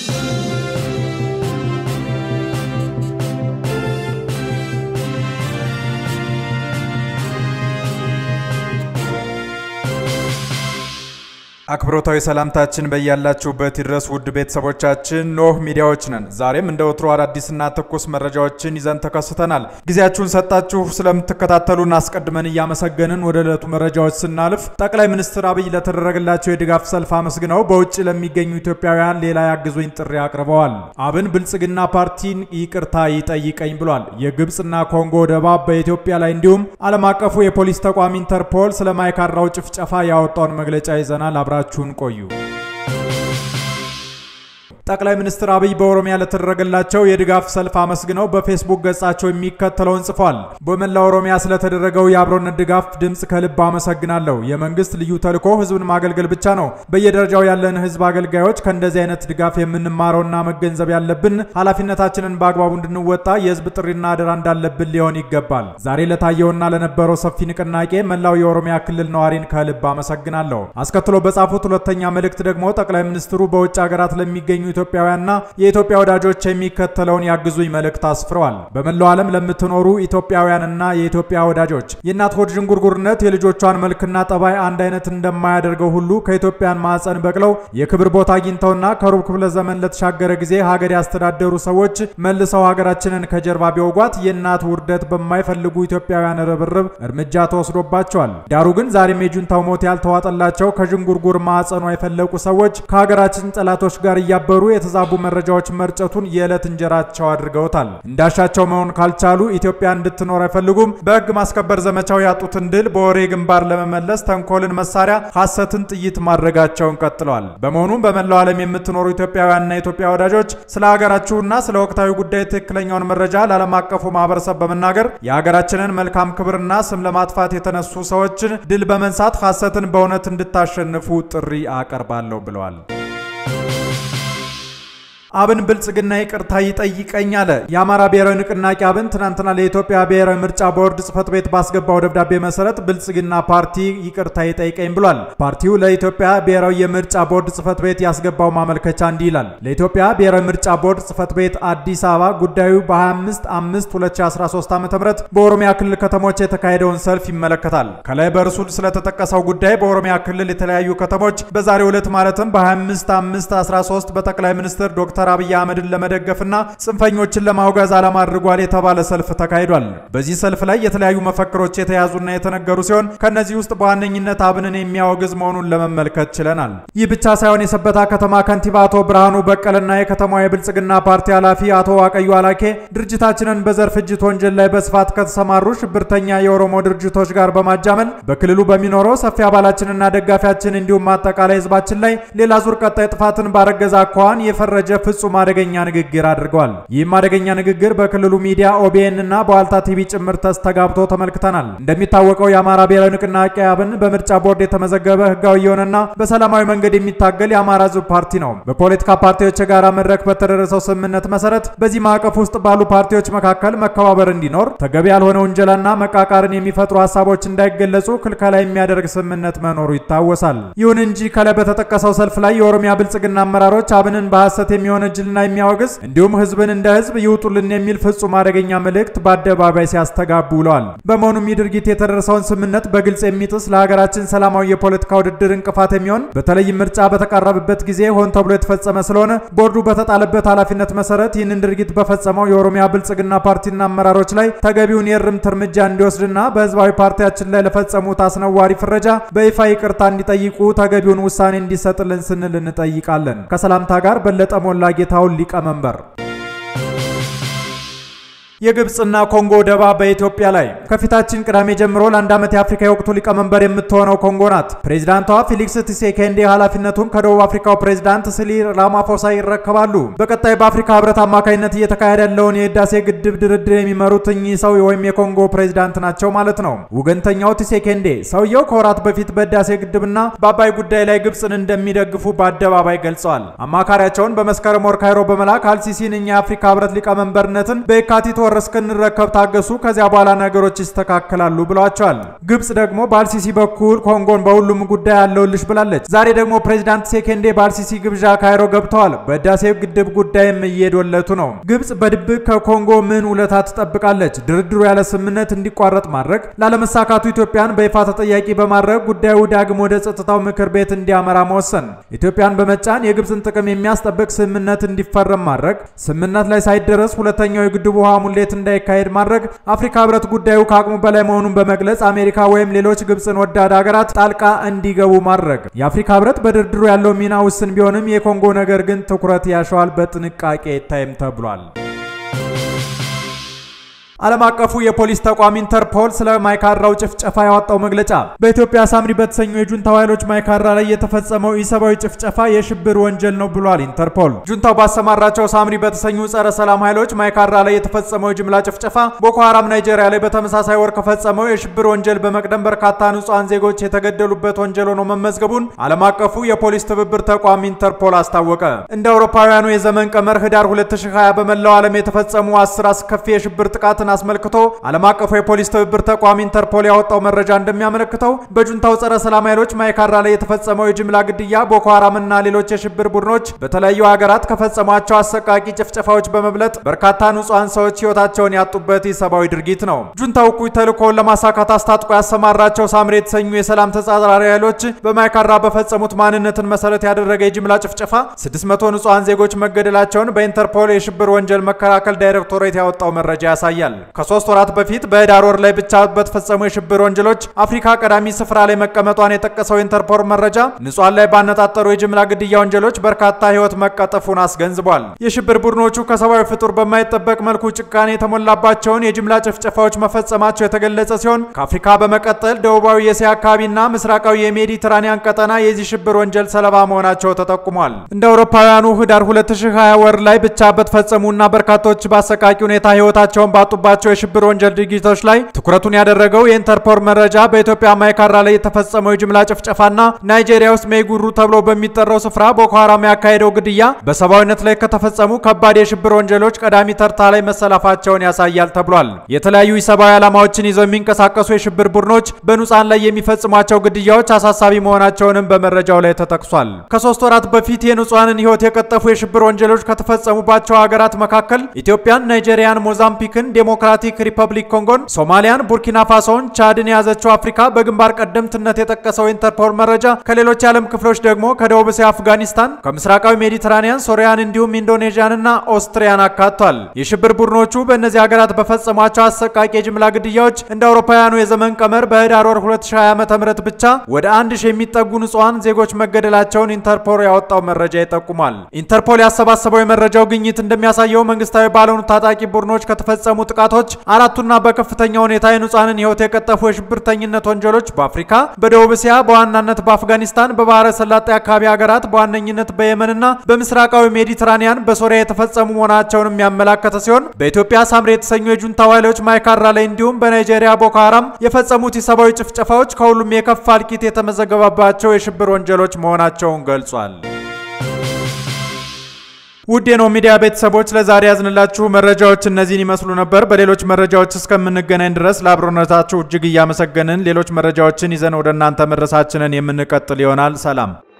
አክብሮታዊ ሰላምታችን በያላችሁበት ይድረስ ውድ ቤተሰቦቻችን፣ ኖህ ሚዲያዎች ነን። ዛሬም እንደ ወትሮ አዳዲስና ትኩስ መረጃዎችን ይዘን ተከስተናል። ጊዜያችሁን ሰጣችሁ ስለምትከታተሉን አስቀድመን እያመሰገንን ወደ ዕለቱ መረጃዎች ስናልፍ ጠቅላይ ሚኒስትር አብይ ለተደረገላቸው የድጋፍ ሰልፍ አመስግነው በውጭ ለሚገኙ ኢትዮጵያውያን ሌላ ያግዙኝ ጥሪ አቅርበዋል። አብን ብልጽግና ፓርቲን ይቅርታ ይጠይቀኝ ብሏል። የግብፅና ኮንጎ ደባብ በኢትዮጵያ ላይ እንዲሁም ዓለም አቀፉ የፖሊስ ተቋም ኢንተርፖል ስለ ማይካድራው ጭፍጨፋ ያወጣውን መግለጫ ይዘናል። አብራችሁን ቆዩ። ጠቅላይ ሚኒስትር አብይ በኦሮሚያ ለተደረገላቸው የድጋፍ ሰልፍ አመስግነው በፌስቡክ ገጻቸው የሚከተለውን ጽፏል። በመላው ኦሮሚያ ስለተደረገው የአብሮነት ድጋፍ ድምፅ ከልብ አመሰግናለሁ። የመንግስት ልዩ ተልዕኮ ህዝብን ማገልገል ብቻ ነው። በየደረጃው ያለን ህዝብ አገልጋዮች ከእንደዚህ አይነት ድጋፍ የምንማረውና መገንዘብ ያለብን ኃላፊነታችንን በአግባቡ እንድንወጣ የህዝብ ጥሪና አደራ እንዳለብን ሊሆን ይገባል። ዛሬ ለታየውና ለነበረው ሰፊ ንቅናቄ መላው የኦሮሚያ ክልል ነዋሪን ከልብ አመሰግናለሁ። አስከትሎ በጻፉት ሁለተኛ መልእክት ደግሞ ጠቅላይ ሚኒስትሩ በውጭ ሀገራት ለሚገኙ ኢትዮጵያውያንና የኢትዮጵያ ወዳጆች የሚከተለውን ያግዙኝ መልእክት አስፍረዋል። በመላው ዓለም ለምትኖሩ ኢትዮጵያውያንና የኢትዮጵያ ወዳጆች የእናት ሆድ ዥንጉርጉርነት የልጆቿን መልክና ጠባይ አንድ አይነት እንደማያደርገው ሁሉ ከኢትዮጵያን ማዕፀን በቅለው የክብር ቦታ አግኝተውና ከሩብ ክፍለ ዘመን ለተሻገረ ጊዜ ሀገር ያስተዳደሩ ሰዎች መልሰው ሀገራችንን ከጀርባ ቢወጓት የእናት ውርደት በማይፈልጉ ኢትዮጵያውያን ርብርብ እርምጃ ተወስዶባቸዋል። ዳሩ ግን ዛሬም የጁንታው ሞት ያልተዋጠላቸው ከዥንጉርጉር ማዕፀኗ የፈለቁ ሰዎች ከሀገራችን ጠላቶች ጋር እያበሩ የተዛቡ መረጃዎች መርጨቱን የዕለት እንጀራቸው አድርገውታል። እንዳሻቸው መሆን ካልቻሉ ኢትዮጵያ እንድትኖር አይፈልጉም። በሕግ ማስከበር ዘመቻው ያጡትን ድል በወሬ ግንባር ለመመለስ ተንኮልን መሳሪያ፣ ሐሰትን ጥይት ማድረጋቸውን ቀጥለዋል። በመሆኑም በመላው ዓለም የምትኖሩ ኢትዮጵያውያንና የኢትዮጵያ ወዳጆች ስለ ሀገራችሁና ስለ ወቅታዊ ጉዳይ ትክክለኛውን መረጃ ለዓለም አቀፉ ማህበረሰብ በመናገር የሀገራችንን መልካም ክብርና ስም ለማጥፋት የተነሱ ሰዎችን ድል በመንሳት ሐሰትን በእውነት እንድታሸንፉ ጥሪ አቀርባለሁ ብለዋል። አብን ብልጽግና ይቅርታ ይጠይቀኝ አለ። የአማራ ብሔራዊ ንቅናቄ አብን ትናንትና ለኢትዮጵያ ብሔራዊ ምርጫ ቦርድ ጽህፈት ቤት ባስገባው ደብዳቤ መሰረት ብልጽግና ፓርቲ ይቅርታ ይጠይቀኝ ብሏል። ፓርቲው ለኢትዮጵያ ብሔራዊ የምርጫ ቦርድ ጽህፈት ቤት ያስገባው ማመልከቻ እንዲህ ይላል። ለኢትዮጵያ ብሔራዊ ምርጫ ቦርድ ጽህፈት ቤት አዲስ አበባ ጉዳዩ በ25 5 2013 ዓ.ም በኦሮሚያ ክልል ከተሞች የተካሄደውን ሰልፍ ይመለከታል። ከላይ በእርሱ ስለተጠቀሰው ጉዳይ በኦሮሚያ ክልል የተለያዩ ከተሞች በዛሬው ዕለት ማለትም በ25 5 13 በጠቅላይ ሚኒስትር ዶክተር ዶክተር አብይ አህመድን ለመደገፍና ጽንፈኞችን ለማውገዝ ዓላማ አድርጓል የተባለ ሰልፍ ተካሂዷል። በዚህ ሰልፍ ላይ የተለያዩ መፈክሮች የተያዙና የተነገሩ ሲሆን ከነዚህ ውስጥ በዋነኝነት አብንን የሚያወግዝ መሆኑን ለመመልከት ችለናል። ይህ ብቻ ሳይሆን የሰበታ ከተማ ከንቲባ አቶ ብርሃኑ በቀልና የከተማዋ የብልጽግና ፓርቲ ኃላፊ አቶ ዋቀዩ አላኬ ድርጅታችንን በዘር ፍጅት ወንጀል ላይ በስፋት ከተሰማሩ ሽብርተኛ የኦሮሞ ድርጅቶች ጋር በማጃመል በክልሉ በሚኖረው ሰፊ አባላችንና ደጋፊያችን እንዲሁም አጠቃላይ ህዝባችን ላይ ሌላ ዙር ቀጣይ ጥፋትን ባረገዘ አኳኋን የፈረጀ ፍጹም አደገኛ ንግግር አድርገዋል። ይህም አደገኛ ንግግር በክልሉ ሚዲያ ኦቢኤን እና በዋልታ ቲቪ ጭምር ተስተጋብቶ ተመልክተናል። እንደሚታወቀው የአማራ ብሔራዊ ንቅናቄ አብን በምርጫ ቦርድ የተመዘገበ ህጋዊ የሆነና በሰላማዊ መንገድ የሚታገል የአማራ ህዝብ ፓርቲ ነው። በፖለቲካ ፓርቲዎች የጋራ መድረክ በተደረሰው ስምምነት መሰረት በዚህ ማዕቀፍ ውስጥ ባሉ ፓርቲዎች መካከል መከባበር እንዲኖር፣ ተገቢ ያልሆነ ውንጀላና መቃቃርን የሚፈጥሩ ሀሳቦች እንዳይገለጹ ክልከላ የሚያደርግ ስምምነት መኖሩ ይታወሳል። ይሁን እንጂ ከላይ በተጠቀሰው ሰልፍ ላይ የኦሮሚያ ብልጽግና አመራሮች አብንን በሐሰት የሚሆነ ጅልና የሚያወግዝ እንዲሁም ህዝብን እንደ ህዝብ ይውጡልን የሚል ፍጹም አደገኛ መልእክት በአደባባይ ሲያስተጋቡ ውለዋል። በመሆኑም ይህ ድርጊት የተደረሰውን ስምምነት በግልጽ የሚጥስ ለሀገራችን ሰላማዊ የፖለቲካ ውድድር እንቅፋት የሚሆን በተለይም ምርጫ በተቃረበበት ጊዜ ሆን ተብሎ የተፈጸመ ስለሆነ ቦርዱ በተጣለበት ኃላፊነት መሰረት ይህንን ድርጊት በፈጸመው የኦሮሚያ ብልጽግና ፓርቲና አመራሮች ላይ ተገቢውን የእርምት እርምጃ እንዲወስድና በህዝባዊ ፓርቲያችን ላይ ለፈጸሙት አስነዋሪ ፍረጃ በይፋ ይቅርታ እንዲጠይቁ ተገቢውን ውሳኔ እንዲሰጥልን ስንል እንጠይቃለን። ከሰላምታ ጋር በለጠ ሞላ ጌታውን ሊቀመንበር የግብፅና ኮንጎ ደባ በኢትዮጵያ ላይ ከፊታችን ቅዳሜ ጀምሮ ለአንድ ዓመት የአፍሪካ የወቅቱ ሊቀመንበር የምትሆነው ኮንጎ ናት። ፕሬዚዳንቷ ፊሊክስ ቲሴኬንዴ ኃላፊነቱን ከደቡብ አፍሪካው ፕሬዚዳንት ሲሪል ራማፎሳ ይረከባሉ። በቀጣይ በአፍሪካ ህብረት አማካኝነት እየተካሄደ ያለውን የህዳሴ ግድብ ድርድር የሚመሩት እኚህ ሰው ወይም የኮንጎ ፕሬዚዳንት ናቸው ማለት ነው። ወገንተኛው ቲሴኬንዴ ሰውየው ከወራት በፊት በህዳሴ ግድብና በአባይ ጉዳይ ላይ ግብፅን እንደሚደግፉ በአደባባይ ገልጸዋል። አማካሪያቸውን በመስከረም ወር ካይሮ በመላክ አልሲሲን እኛ የአፍሪካ ህብረት ሊቀመንበርነትን በየካቲት ወር ወር እስክንረከብ ታገሱ፣ ከዚያ በኋላ ነገሮች ይስተካከላሉ ብለዋቸዋል። ግብጽ ደግሞ በአልሲሲ በኩል ኮንጎን በሁሉም ጉዳይ ያለውልሽ ብላለች። ዛሬ ደግሞ ፕሬዚዳንት ሴኬንዴ በአልሲሲ ግብዣ ካይሮ ገብተዋል። በህዳሴው ግድብ ጉዳይም እየዶለቱ ነው። ግብጽ በድብቅ ከኮንጎ ምን ውለታ ትጠብቃለች? ድርድሩ ያለ ስምምነት እንዲቋረጥ ማድረግ፣ ላለመሳካቱ ኢትዮጵያን በይፋ ተጠያቂ በማድረግ ጉዳዩ ዳግም ወደ ጸጥታው ምክር ቤት እንዲያመራ መወሰን፣ ኢትዮጵያን በመጫን የግብጽን ጥቅም የሚያስጠብቅ ስምምነት እንዲፈረም ማድረግ፣ ስምምነት ላይ ሳይደረስ ሁለተኛው የግድቡ ውሃ ሙሌት እንዳይካሄድ ማድረግ፣ አፍሪካ ህብረት ጉዳዩ ከአቅሙ በላይ መሆኑን በመግለጽ አሜሪካ ወይም ሌሎች ግብጽን ወዳድ ሀገራት ጣልቃ እንዲገቡ ማድረግ። የአፍሪካ ህብረት በድርድሩ ያለው ሚና ውስን ቢሆንም የኮንጎ ነገር ግን ትኩረት ያሸዋል። በጥንቃቄ ይታይም ተብሏል። ዓለም አቀፉ የፖሊስ ተቋም ኢንተርፖል ስለ ማይካድራው ጭፍጨፋ ያወጣው መግለጫ በኢትዮጵያ ሳምሪ በተሰኙ የጁንታው ኃይሎች ማይካድራ ላይ የተፈጸመው ኢሰብአዊ ጭፍጨፋ የሽብር ወንጀል ነው ብሏል። ኢንተርፖል ጁንታው ባሰማራቸው ሳምሪ በተሰኙ ጸረ ሰላም ኃይሎች ማይካድራ ላይ የተፈጸመው የጅምላ ጭፍጨፋ ቦኮ ሐራም ናይጄሪያ ላይ በተመሳሳይ ወር ከፈጸመው የሽብር ወንጀል በመቅደም በርካታ ንጹሐን ዜጎች የተገደሉበት ወንጀል ሆኖ መመዝገቡን ዓለም አቀፉ የፖሊስ ትብብር ተቋም ኢንተርፖል አስታወቀ። እንደ አውሮፓውያኑ የዘመን ቀመር ህዳር 2020 በመላው ዓለም የተፈጸሙ አስር አስከፊ የሽብር ጥቃትን አስመልክቶ ዓለም አቀፉ የፖሊስ ትብብር ተቋም ኢንተርፖል ያወጣው መረጃ እንደሚያመለክተው በጁንታው ጸረ ሰላም ኃይሎች ማይካድራ ላይ የተፈጸመው የጅምላ ግድያ ቦኮ ሐራምና ሌሎች የሽብር ቡድኖች በተለያዩ ሀገራት ከፈጸሟቸው አሰቃቂ ጭፍጨፋዎች በመብለጥ በርካታ ንጹሐን ሰዎች ህይወታቸውን ያጡበት ኢሰብአዊ ድርጊት ነው። ጁንታው እኩይ ተልእኮውን ለማሳካት አስታጥቆ ያሰማራቸው ሳምሪ የተሰኙ የሰላም ተጻራሪ ኃይሎች በማይካድራ በፈጸሙት ማንነትን መሰረት ያደረገ የጅምላ ጭፍጨፋ 600 ንጹሐን ዜጎች መገደላቸውን በኢንተርፖል የሽብር ወንጀል መከላከል ዳይሬክቶሬት ያወጣው መረጃ ያሳያል። ከሶስት ወራት በፊት በህዳር ወር ላይ ብቻ በተፈጸሙ የሽብር ወንጀሎች አፍሪካ ቀዳሚ ስፍራ ላይ መቀመጧን የጠቀሰው ኢንተርፖል መረጃ ንጹሐን ላይ ባነጣጠሩ የጅምላ ግድያ ወንጀሎች በርካታ ህይወት መቀጠፉን አስገንዝቧል። የሽብር ቡድኖቹ ከሰብአዊ ፍጡር በማይጠበቅ መልኩ ጭካኔ የተሞላባቸውን የጅምላ ጭፍጨፋዎች መፈጸማቸው የተገለጸ ሲሆን ከአፍሪካ በመቀጠል ደቡባዊ የእስያ አካባቢና ምስራቃዊ የሜዲትራኒያን ቀጠና የዚህ ሽብር ወንጀል ሰለባ መሆናቸው ተጠቁሟል። እንደ አውሮፓውያኑ ህዳር 2020 ወር ላይ ብቻ በተፈጸሙና በርካቶች በአሰቃቂ ሁኔታ ህይወታቸውን ባጡባቸው የሽብር ወንጀል ድርጊቶች ላይ ትኩረቱን ያደረገው የኢንተርፖል መረጃ በኢትዮጵያ ማይካድራ ላይ የተፈጸመው የጅምላ ጭፍጨፋና ናይጄሪያ ውስጥ ሜይጉሩ ተብሎ በሚጠራው ስፍራ ቦኮ ሐራም ያካሄደው ግድያ በሰብአዊነት ላይ ከተፈጸሙ ከባድ የሽብር ወንጀሎች ቀዳሚ ተርታ ላይ መሰላፋቸውን ያሳያል ተብሏል። የተለያዩ ኢሰብአዊ ዓላማዎችን ይዘው የሚንቀሳቀሱ የሽብር ቡድኖች በንጹሐን ላይ የሚፈጽሟቸው ግድያዎች አሳሳቢ መሆናቸውንም በመረጃው ላይ ተጠቅሷል። ከሶስት ወራት በፊት የንጹሐንን ህይወት የቀጠፉ የሽብር ወንጀሎች ከተፈጸሙባቸው ሀገራት መካከል ኢትዮጵያን፣ ናይጄሪያን፣ ሞዛምቢክን ዲሞክራቲክ ሪፐብሊክ ኮንጎን፣ ሶማሊያን፣ ቡርኪና ፋሶን፣ ቻድን የያዘችው አፍሪካ በግንባር ቀደምትነት የጠቀሰው ኢንተርፖል መረጃ ከሌሎች የዓለም ክፍሎች ደግሞ ከደቡብ እስያ አፍጋኒስታን፣ ከምስራቃዊ ሜዲትራኒያን ሶሪያን፣ እንዲሁም ኢንዶኔዥያንና ኦስትሪያን አካቷል። የሽብር ቡድኖቹ በእነዚህ ሀገራት በፈጸሟቸው አሰቃቂ የጅምላ ግድያዎች እንደ አውሮፓውያኑ የዘመን ቀመር በህዳር ወር 2020 ዓ.ም ብቻ ወደ አንድ ሺህ የሚጠጉ ንጹሐን ዜጎች መገደላቸውን ኢንተርፖል ያወጣው መረጃ ይጠቁማል። ኢንተርፖል ያሰባሰበው የመረጃው ግኝት እንደሚያሳየው መንግስታዊ ባልሆኑ ታጣቂ ቡድኖች ከተፈጸሙ ጥቃቶች አራቱና በከፍተኛ ሁኔታ የንጹሐንን ህይወት የቀጠፉ የሽብርተኝነት ወንጀሎች በአፍሪካ፣ በደቡብ እስያ፣ በዋናነት በአፍጋኒስታን፣ በባህረ ሰላጤ አካባቢ ሀገራት በዋነኝነት በየመንና በምስራቃዊ ሜዲትራኒያን በሶሪያ የተፈጸሙ መሆናቸውንም ያመላከተ ሲሆን በኢትዮጵያ ሳምሪ የተሰኙ የጁንታው ኃይሎች ማይካድራ ላይ እንዲሁም በናይጄሪያ ቦኮ ሐራም የፈጸሙት የሰብአዊ ጭፍጨፋዎች ከሁሉም የከፋ እልቂት የተመዘገበባቸው የሽብር ወንጀሎች መሆናቸውን ገልጿል። ውድ የኖህ ሚዲያ ቤተሰቦች ለዛሬ ያዝንላችሁ መረጃዎች እነዚህን ይመስሉ ነበር። በሌሎች መረጃዎች እስከምንገናኝ ድረስ ለአብሮነታችሁ እጅግ እያመሰገንን ሌሎች መረጃዎችን ይዘን ወደ እናንተ መድረሳችንን የምንቀጥል ይሆናል። ሰላም